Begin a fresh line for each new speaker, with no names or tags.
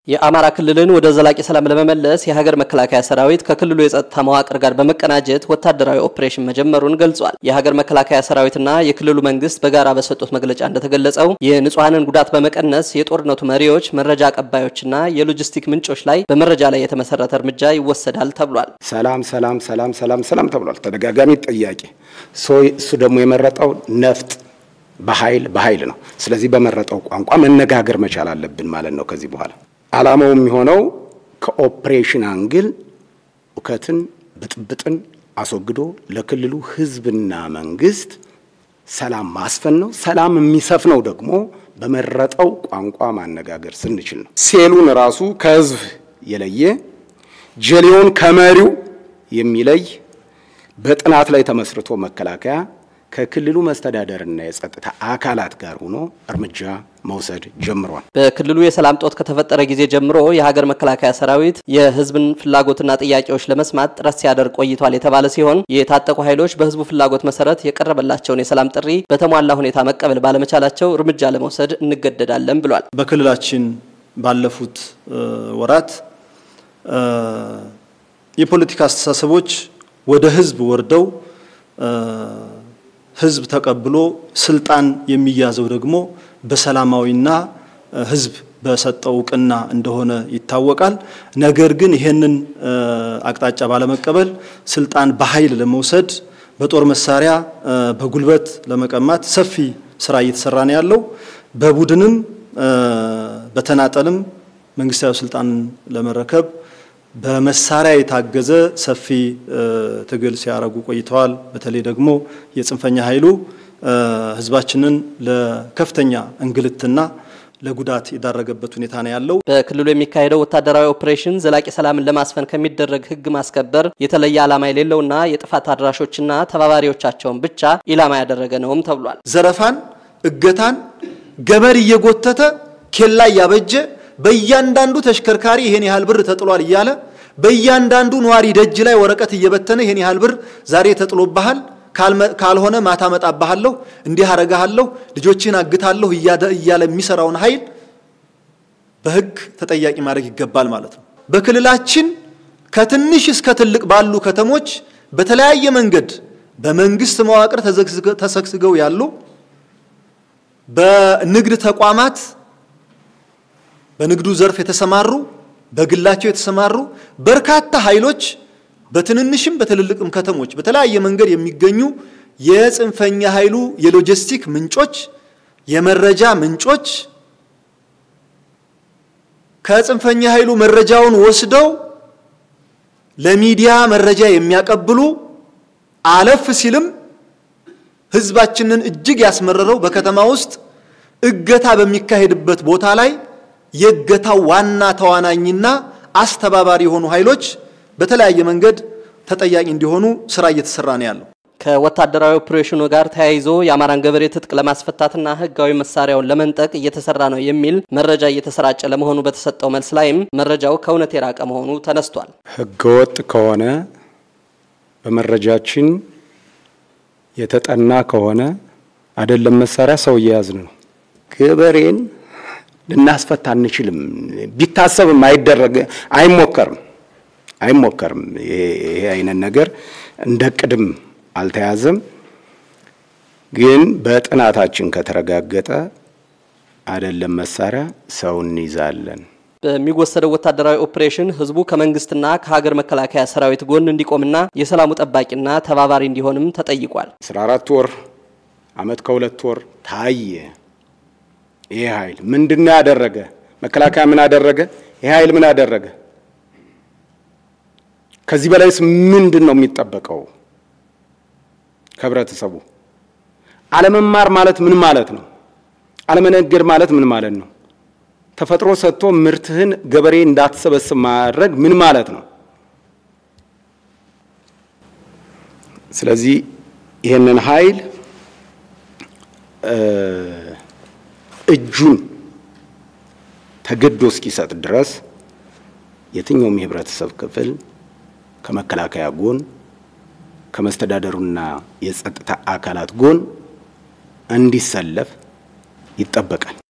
የአማራ ክልልን ወደ ዘላቂ ሰላም ለመመለስ የሀገር መከላከያ ሰራዊት ከክልሉ የጸጥታ መዋቅር ጋር በመቀናጀት ወታደራዊ ኦፕሬሽን መጀመሩን ገልጿል። የሀገር መከላከያ ሰራዊትና የክልሉ መንግስት በጋራ በሰጡት መግለጫ እንደተገለጸው የንጹሐንን ጉዳት በመቀነስ የጦርነቱ መሪዎች፣ መረጃ አቀባዮችና የሎጂስቲክ ምንጮች ላይ በመረጃ ላይ የተመሰረተ እርምጃ ይወሰዳል ተብሏል።
ሰላም ሰላም ሰላም ሰላም ሰላም ተብሏል። ተደጋጋሚ ጥያቄ እሱ ደግሞ የመረጠው ነፍጥ በኃይል በኃይል ነው። ስለዚህ በመረጠው ቋንቋ መነጋገር መቻል አለብን ማለት ነው። ከዚህ በኋላ ዓላማው የሚሆነው ከኦፕሬሽን አንግል እውከትን፣ ብጥብጥን አስወግዶ ለክልሉ ሕዝብና መንግስት ሰላም ማስፈን ነው። ሰላም የሚሰፍነው ደግሞ በመረጠው ቋንቋ ማነጋገር ስንችል ነው። ሴሉን ራሱ ከሕዝብ የለየ ጀሌውን ከመሪው የሚለይ በጥናት ላይ ተመስርቶ መከላከያ ከክልሉ መስተዳደርና የጸጥታ አካላት ጋር ሆኖ እርምጃ መውሰድ ጀምሯል።
በክልሉ የሰላም ጦት ከተፈጠረ ጊዜ ጀምሮ የሀገር መከላከያ ሰራዊት የህዝብን ፍላጎትና ጥያቄዎች ለመስማት ጥረት ሲያደርግ ቆይቷል የተባለ ሲሆን የታጠቁ ኃይሎች በህዝቡ ፍላጎት መሰረት የቀረበላቸውን የሰላም ጥሪ በተሟላ ሁኔታ መቀበል ባለመቻላቸው እርምጃ ለመውሰድ እንገደዳለን ብሏል።
በክልላችን ባለፉት ወራት የፖለቲካ አስተሳሰቦች ወደ ህዝብ ወርደው ህዝብ ተቀብሎ ስልጣን የሚያዘው ደግሞ በሰላማዊና ህዝብ በሰጠው እውቅና እንደሆነ ይታወቃል። ነገር ግን ይሄንን አቅጣጫ ባለመቀበል ስልጣን በኃይል ለመውሰድ በጦር መሳሪያ በጉልበት ለመቀማት ሰፊ ስራ እየተሰራ ነው ያለው። በቡድንም በተናጠልም መንግስታዊ ስልጣንን ለመረከብ በመሳሪያ የታገዘ ሰፊ ትግል ሲያደርጉ ቆይተዋል። በተለይ ደግሞ የጽንፈኛ ኃይሉ ህዝባችንን ለከፍተኛ እንግልትና ለጉዳት የዳረገበት ሁኔታ ነው ያለው።
በክልሉ የሚካሄደው ወታደራዊ ኦፕሬሽን ዘላቂ ሰላምን ለማስፈን ከሚደረግ ህግ ማስከበር የተለየ ዓላማ የሌለውና የጥፋት አድራሾችና ተባባሪዎቻቸውን ብቻ ኢላማ ያደረገ ነውም ተብሏል።
ዘረፋን፣ እገታን፣ ገመድ እየጎተተ ኬላ እያበጀ በእያንዳንዱ ተሽከርካሪ ይሄን ያህል ብር ተጥሏል እያለ በእያንዳንዱ ነዋሪ ደጅ ላይ ወረቀት እየበተነ ይሄን ያህል ብር ዛሬ ተጥሎብሃል፣ ካልሆነ ማታ መጣብሃለሁ፣ እንዲህ አረጋሃለሁ፣ ልጆችን አግታለሁ እያለ የሚሰራውን ኃይል በህግ ተጠያቂ ማድረግ ይገባል ማለት ነው። በክልላችን ከትንሽ እስከ ትልቅ ባሉ ከተሞች በተለያየ መንገድ በመንግስት መዋቅር ተሰግስገው ያሉ በንግድ ተቋማት በንግዱ ዘርፍ የተሰማሩ በግላቸው የተሰማሩ በርካታ ኃይሎች በትንንሽም በትልልቅም ከተሞች በተለያየ መንገድ የሚገኙ የጽንፈኛ ኃይሉ የሎጂስቲክ ምንጮች፣ የመረጃ ምንጮች ከጽንፈኛ ኃይሉ መረጃውን ወስደው ለሚዲያ መረጃ የሚያቀብሉ አለፍ ሲልም ህዝባችንን እጅግ ያስመረረው በከተማ ውስጥ እገታ በሚካሄድበት ቦታ ላይ የእገታው ዋና ተዋናኝና አስተባባሪ የሆኑ ኃይሎች በተለያየ መንገድ ተጠያቂ እንዲሆኑ ስራ እየተሰራ ነው ያለው።
ከወታደራዊ ኦፕሬሽኑ ጋር ተያይዞ የአማራን ገበሬ ትጥቅ ለማስፈታትና ህጋዊ መሳሪያውን ለመንጠቅ እየተሰራ ነው የሚል መረጃ እየተሰራጨ ለመሆኑ በተሰጠው መልስ ላይም መረጃው ከእውነት የራቀ መሆኑ ተነስቷል።
ህገወጥ ከሆነ በመረጃችን የተጠና ከሆነ አይደለም መሳሪያ ሰው እየያዝን ነው ገበሬን ልናስፈታ አንችልም። ቢታሰብም አይደረግ አይሞከርም አይሞከርም። ይሄ አይነት ነገር እንደ ቅድም አልተያዘም። ግን በጥናታችን ከተረጋገጠ አይደለም መሳሪያ ሰው እንይዛለን።
በሚወሰደው ወታደራዊ ኦፕሬሽን ህዝቡ ከመንግስትና ከሀገር መከላከያ ሰራዊት ጎን እንዲቆምና የሰላሙ ጠባቂና ተባባሪ እንዲሆንም ተጠይቋል።
አስራ አራት ወር አመት ከሁለት ወር ታየ። ይሄ ኃይል ምንድነው ያደረገ? መከላከያ ምን አደረገ? ይሄ ኃይል ምን አደረገ? ከዚህ በላይስ ምንድን ነው የሚጠበቀው ከህብረተሰቡ? አለመማር ማለት ምን ማለት ነው? አለመነገድ ማለት ምን ማለት ነው? ተፈጥሮ ሰጥቶ ምርትህን ገበሬ እንዳትሰበስብ ማድረግ ምን ማለት ነው? ስለዚህ ይህንን ኃይል እጁን ተገዶ እስኪሰጥ ድረስ የትኛውም የህብረተሰብ ክፍል ከመከላከያ ጎን ከመስተዳደሩና የጸጥታ አካላት ጎን እንዲሰለፍ ይጠበቃል።